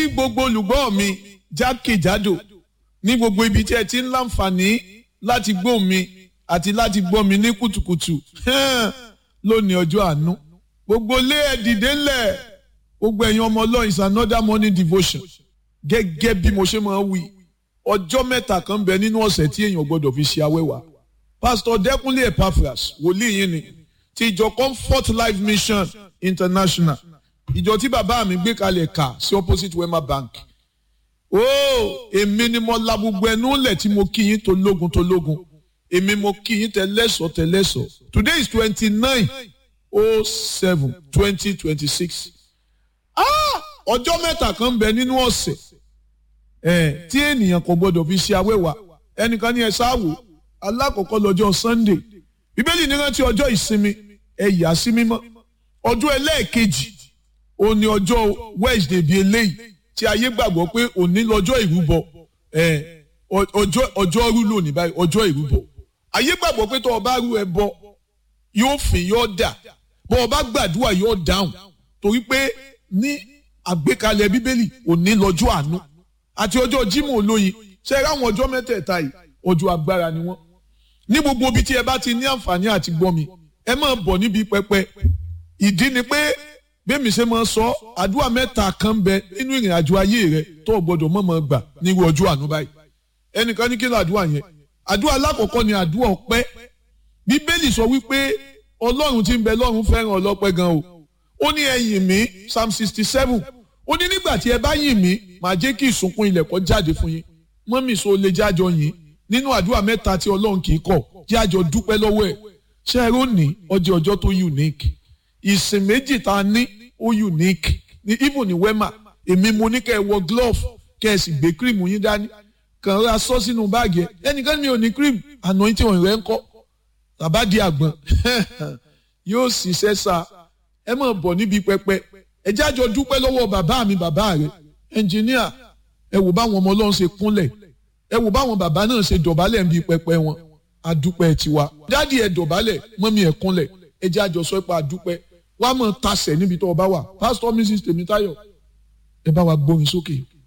gbogbo olùgbọ́ mi jákèjádò ní gbogbo ibi tí ẹ ti ń láǹfààní láti gbọ́ mi àti láti gbọ́ mi ní kùtùkùtù lónìí ọjọ́ àánú gbogbo lé ẹ dìde ńlẹ̀ gbogbo ẹ̀yin ọmọ ọlọ́run is another morning devotion gẹ́gẹ́ bí mo ṣe máa ń wí ọjọ́ mẹ́ta kan bẹ nínú ọ̀sẹ̀ tí èèyàn gbọ́dọ̀ fi ṣe awẹ́wà pastor dẹ́kunlé epaphras wòlíì yín ni ti ìjọ comfort life mission international ìjọ tí bàbá mi gbé kalẹ̀ kà sí opposite wema bank ó èmi ni mo la gbogbo ẹnu lẹ̀ tí mo kí yín tó lógun tó lógun èmi mo kí yín tẹ́lẹ̀sọ̀ tẹ́lẹ̀sọ̀ today is twenty nine oh seven twenty twenty six ọjọ́ mẹ́ta kan bẹ nínú ọ̀sẹ̀ ẹ̀ tí ènìyàn kò gbọdọ̀ fi ṣe awẹ́wà ẹnìkan ní ẹ sáwò alákọ̀ọ́kọ́ lọ́jọ́ sunday bíbélì ní rántí ọjọ́ ìsinmi ẹ yà sí mímọ́ ọjọ́ ẹlẹ́ẹ̀kejì òní ọjọ́ wednesday bíi eléyìí tí ayé gbàgbọ́ pé òní lọ́jọ́ ìrúbọ ẹ̀ ọjọ́ ọjọ́ rú lónìí báyìí ọjọ́ ìrúbọ ayé gbàgbọ́ pé tó o bá rú ẹbọ yóò fìn yóò dà bó o bá gbàdúrà yóò dáhùn torí pé ní àgbékalẹ̀ bíbélì òní lọ́jọ́ àánú àti ọjọ́ jímọ̀ olóyin ṣe é ráwọn ọjọ́ mẹ́tẹ̀ẹ̀ta yìí ọjọ́ agbára ni wọ́n ní gbogbo ibi tí ẹ bá ti ní àǹfààní àti gbọ́ mi ẹ máa bọ̀ níbi pẹpẹ ìdí ni pé bẹ́ẹ̀mi ṣe máa sọ àdúrà mẹ́ta kan bẹ nínú ìrìn àjò ayé rẹ tó o gbọdọ̀ mọ̀ máa gbà nírú ọjọ́ àánú báyìí ẹnìkan ní kí ló àdúrà yẹn àdúrà alákọ̀ọ́kọ́ ni àdúrà ọpẹ́ bíbélì sọ wípé ọlọ́run tí ń bẹ lọ́run fẹ́ràn ọlọ́pẹ́ gan o ó ní ẹ yìn mí psalm sixty seven ó ní nígbà tí ẹ bá yìn mí màá jẹ́ kí ìsunkún ilẹ̀ kó jáde fún yín mọ́mì so lè jájọ yìn nínú àdúrà mẹ́ta tí ọlọ́run kì í kọ̀ jájọ dúpẹ́ lọ́wọ́ ẹ̀ ṣé ẹ rónì ọjọ́ ọjọ́ tó unique ìsìn méjì tá a ní ó unique ní even ní wema èmi mo ní kẹ́ ẹ wọ glove kẹ́ ẹ sì gbé cream yín dání kàn ra sọ sínú báàgì ẹ ẹnìkan mi ò ní cream anointing ọ̀rẹ́ ń kọ́ tàbá di àgbọn yóò ṣiṣẹ́ sa ẹ máa bọ̀ níbi pẹpẹ ẹ jájọ dúpẹ́ lọ́wọ́ bàbá mi bàbá rẹ ẹnjìníà ẹ wò báwọn ọmọ ọlọ́run ṣe kúnlẹ̀ ẹ wò báwọn bàbá náà ṣe dọ̀bálẹ̀ níbi pẹpẹ wọn adúpẹ́ tiwa dádì ẹ dọ̀bálẹ̀ mọ́mí ẹ kúnlẹ̀ ẹ jájọ sọ pé adúpẹ́ wàá mọ̀ tasẹ̀ níbi tó o bá wà pásítọ̀ mrs tèmítáyọ̀ ẹ bá wa gbórin sókè.